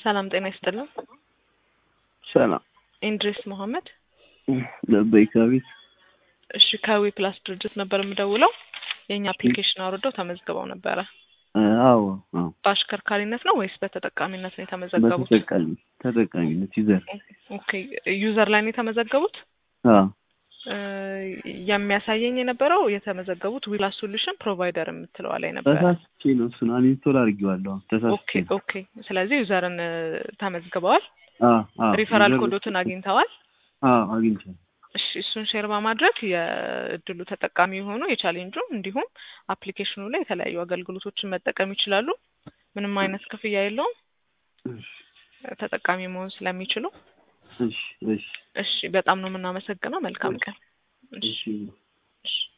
ሰላም ጤና ይስጥልን። ሰላም ኢንድሪስ መሐመድ። ለበይካ ቤት እሺ ከዊ ፕላስ ድርጅት ነበር የምደውለው። የእኛ አፕሊኬሽን አውርደው ተመዝግበው ነበረ። አዎ አዎ በአሽከርካሪነት ነው ወይስ በተጠቃሚነት ነው የተመዘገቡት? በተጠቃሚ ተጠቃሚነት ይዘር ኦኬ ዩዘር ላይ ነው የተመዘገቡት። አዎ እ የሚያሳየኝ የነበረው የተመዘገቡት ዊፕላስ ሶሉሽን ፕሮቫይደር የምትለዋ ላይ ነበረ። ተሳስቼ ነው እሱን አንኢንስቶል አድርጌዋለሁ። ኦኬ ተሳስቼ ነው። ኦኬ። ስለዚህ ዩዘርን እ ተመዝግበዋል። አዎ አዎ ሪፈራል ዩዘር- ኮዶትን አግኝተዋል። አዎ አግኝቻለሁ። እሺ እሱን ሼር በማድረግ የእድሉ ተጠቃሚ የሆኑ የቻሌንጁ እንዲሁም አፕሊኬሽኑ ላይ የተለያዩ አገልግሎቶችን መጠቀም ይችላሉ። ምንም አይነት ክፍያ የለውም። እሺ ተጠቃሚ መሆን ስለሚችሉ እሺ እሺ እሺ፣ በጣም ነው የምናመሰግነው። መልካም ቀን። እሺ እሺ እሺ።